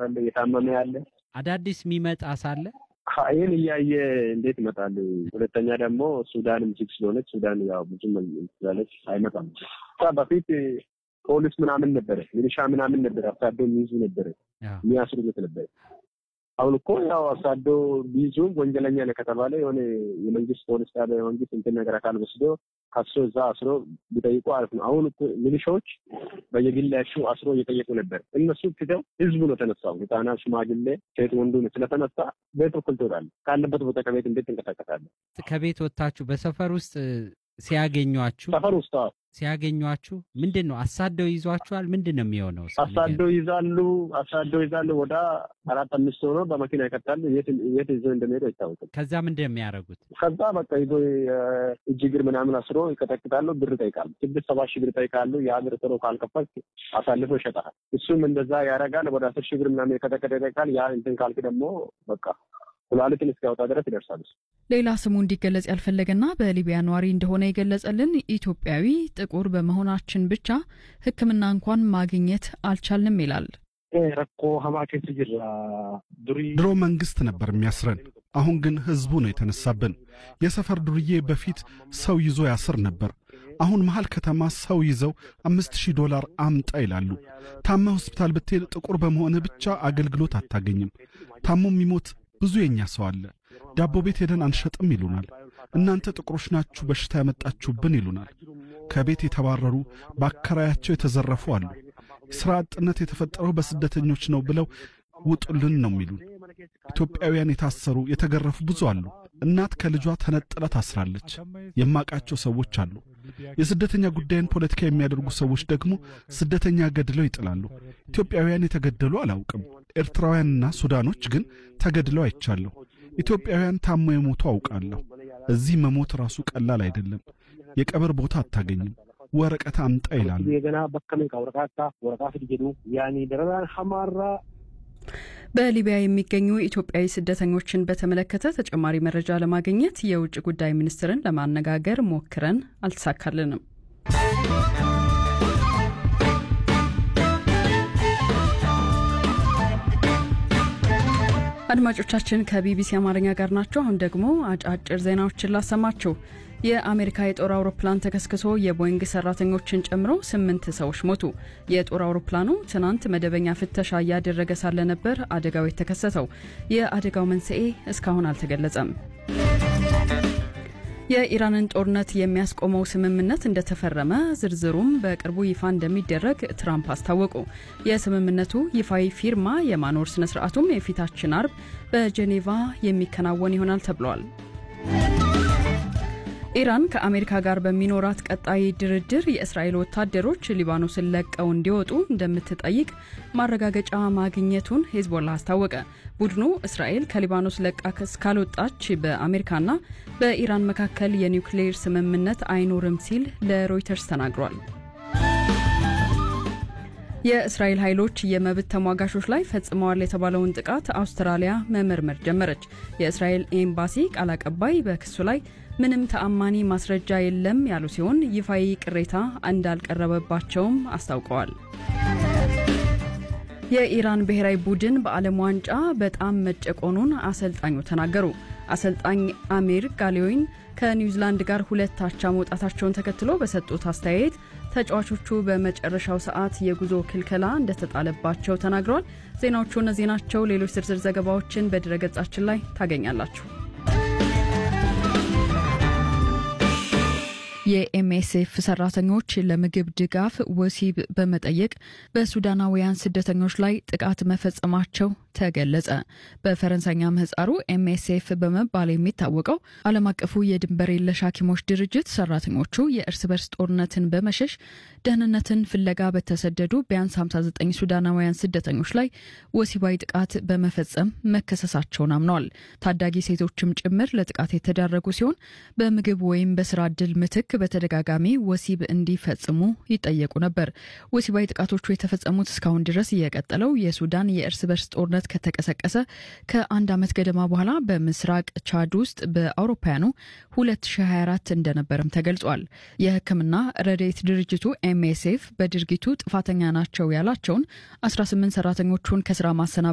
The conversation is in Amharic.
አለ፣ የታመመ ያለ አዳዲስ የሚመጣ ሳለ ይህን እያየ እንዴት ይመጣል? ሁለተኛ ደግሞ ሱዳንም ዝግ ስለሆነች ሱዳን ያው ብዙም ስላለች አይመጣም። በፊት ፖሊስ ምናምን ነበረ፣ ሚሊሻ ምናምን ነበረ፣ አሳዶ የሚይዙ ነበረ፣ የሚያስሩት ነበረ። አሁን እኮ ያው አሳዶ ቢይዙም ወንጀለኛ ነው ከተባለ የሆነ የመንግስት ፖሊስ ጣቢያ የመንግስት እንትን ነገር አካል ወስዶ ከሶ እዛ አስሮ ቢጠይቁ አሪፍ ነው። አሁን እኮ ሚሊሻዎች በየግላቸው አስሮ እየጠየቁ ነበር። እነሱ ትተው ህዝቡ ነው ተነሳው። ህጻናት፣ ሽማግሌ፣ ሴት ወንዱ ነው ስለተነሳ ቤት በኩል ትወጣለህ። ካለበት ቦታ ከቤት እንዴት ትንቀሳቀሳለህ? ከቤት ወጥታችሁ በሰፈር ውስጥ ሲያገኟችሁ ሰፈር ውስጥ ሲያገኟችሁ ምንድን ነው አሳደው ይዟችኋል? ምንድን ነው የሚሆነው? አሳደው ይዛሉ፣ አሳደው ይዛሉ። ወደ አራት አምስት ሆኖ በመኪና ይቀጣሉ። የት ይዞ እንደሚሄዱ አይታወቅም። ከዛ ምንድን ነው የሚያደርጉት? ከዛ በቃ ይዞ እጅ እግር ምናምን አስሮ ይቀጠቅጣሉ። ብር ይጠይቃሉ። ስድስት ሰባት ሺህ ብር ይጠይቃሉ። ያ ብር ጥሮ ካልከፈልክ አሳልፎ ይሸጣል። እሱም እንደዛ ያደርጋል። ወደ አስር ሺህ ብር ምናምን የቀጠቀጠ ይጠይቃል። ያ እንትን ካልክ ደግሞ በቃ ኩላሊትን እስኪያወጣ ድረስ ይደርሳል። ሌላ ስሙ እንዲገለጽ ያልፈለገና በሊቢያ ነዋሪ እንደሆነ የገለጸልን ኢትዮጵያዊ ጥቁር በመሆናችን ብቻ ሕክምና እንኳን ማግኘት አልቻልንም ይላል። ድሮ መንግስት ነበር የሚያስረን፣ አሁን ግን ህዝቡ ነው የተነሳብን። የሰፈር ዱርዬ በፊት ሰው ይዞ ያስር ነበር። አሁን መሃል ከተማ ሰው ይዘው አምስት ሺህ ዶላር አምጣ ይላሉ። ታመ ሆስፒታል ብትሄድ ጥቁር በመሆንህ ብቻ አገልግሎት አታገኝም። ታሞ የሚሞት ብዙ የኛ ሰው አለ። ዳቦ ቤት ሄደን አንሸጥም ይሉናል። እናንተ ጥቁሮች ናችሁ በሽታ ያመጣችሁብን ይሉናል። ከቤት የተባረሩ በአከራያቸው የተዘረፉ አሉ። ሥራ አጥነት የተፈጠረው በስደተኞች ነው ብለው ውጡልን ነው የሚሉን። ኢትዮጵያውያን የታሰሩ የተገረፉ ብዙ አሉ። እናት ከልጇ ተነጥላ ታስራለች። የማቃቸው ሰዎች አሉ። የስደተኛ ጉዳይን ፖለቲካ የሚያደርጉ ሰዎች ደግሞ ስደተኛ ገድለው ይጥላሉ። ኢትዮጵያውያን የተገደሉ አላውቅም። ኤርትራውያንና ሱዳኖች ግን ተገድለው አይቻለሁ። ኢትዮጵያውያን ታሞ የሞቱ አውቃለሁ። እዚህ መሞት ራሱ ቀላል አይደለም። የቀብር ቦታ አታገኝም። ወረቀት አምጣ ይላሉ። በሊቢያ የሚገኙ ኢትዮጵያዊ ስደተኞችን በተመለከተ ተጨማሪ መረጃ ለማግኘት የውጭ ጉዳይ ሚኒስትርን ለማነጋገር ሞክረን አልተሳካልንም። አድማጮቻችን ከቢቢሲ አማርኛ ጋር ናቸው። አሁን ደግሞ አጫጭር ዜናዎችን ላሰማችሁ። የአሜሪካ የጦር አውሮፕላን ተከስክሶ የቦይንግ ሰራተኞችን ጨምሮ ስምንት ሰዎች ሞቱ። የጦር አውሮፕላኑ ትናንት መደበኛ ፍተሻ እያደረገ ሳለ ነበር አደጋው የተከሰተው። የአደጋው መንስኤ እስካሁን አልተገለጸም። የኢራንን ጦርነት የሚያስቆመው ስምምነት እንደተፈረመ ዝርዝሩም በቅርቡ ይፋ እንደሚደረግ ትራምፕ አስታወቁ። የስምምነቱ ይፋዊ ፊርማ የማኖር ስነ ስርዓቱም የፊታችን አርብ በጄኔቫ የሚከናወን ይሆናል ተብሏል። ኢራን ከአሜሪካ ጋር በሚኖራት ቀጣይ ድርድር የእስራኤል ወታደሮች ሊባኖስን ለቀው እንዲወጡ እንደምትጠይቅ ማረጋገጫ ማግኘቱን ሄዝቦላ አስታወቀ። ቡድኑ እስራኤል ከሊባኖስ ለቃ እስካልወጣች በአሜሪካና በኢራን መካከል የኒውክሌር ስምምነት አይኖርም ሲል ለሮይተርስ ተናግሯል። የእስራኤል ኃይሎች የመብት ተሟጋቾች ላይ ፈጽመዋል የተባለውን ጥቃት አውስትራሊያ መመርመር ጀመረች። የእስራኤል ኤምባሲ ቃል አቀባይ በክሱ ላይ ምንም ተአማኒ ማስረጃ የለም ያሉ ሲሆን ይፋዊ ቅሬታ እንዳልቀረበባቸውም አስታውቀዋል። የኢራን ብሔራዊ ቡድን በዓለም ዋንጫ በጣም መጨቆኑን አሰልጣኙ ተናገሩ። አሰልጣኝ አሚር ጋሌዊን ከኒውዚላንድ ጋር ሁለት አቻ መውጣታቸውን ተከትሎ በሰጡት አስተያየት ተጫዋቾቹ በመጨረሻው ሰዓት የጉዞ ክልከላ እንደተጣለባቸው ተናግረዋል። ዜናዎቹ እነዚህ ናቸው። ሌሎች ዝርዝር ዘገባዎችን በድረገጻችን ላይ ታገኛላችሁ። የኤምኤስኤፍ ሰራተኞች ለምግብ ድጋፍ ወሲብ በመጠየቅ በሱዳናውያን ስደተኞች ላይ ጥቃት መፈጸማቸው ተገለጸ። በፈረንሳይኛ ምህጻሩ ኤምኤስኤፍ በመባል የሚታወቀው ዓለም አቀፉ የድንበር የለሽ ሐኪሞች ድርጅት ሰራተኞቹ የእርስ በርስ ጦርነትን በመሸሽ ደህንነትን ፍለጋ በተሰደዱ ቢያንስ 59 ሱዳናውያን ስደተኞች ላይ ወሲባዊ ጥቃት በመፈጸም መከሰሳቸውን አምነዋል። ታዳጊ ሴቶችም ጭምር ለጥቃት የተዳረጉ ሲሆን በምግብ ወይም በስራ እድል ምትክ በተደጋጋሚ ወሲብ እንዲፈጽሙ ይጠየቁ ነበር። ወሲባዊ ጥቃቶቹ የተፈጸሙት እስካሁን ድረስ የቀጠለው የሱዳን የእርስ በርስ ጦርነት ከተቀሰቀሰ ከአንድ ዓመት ገደማ በኋላ በምስራቅ ቻድ ውስጥ በአውሮፓውያኑ 2024 እንደነበርም ተገልጿል። የሕክምና ረድኤት ድርጅቱ ኤምኤስኤፍ በድርጊቱ ጥፋተኛ ናቸው ያላቸውን 18 ሰራተኞቹን ከስራ ማሰናበ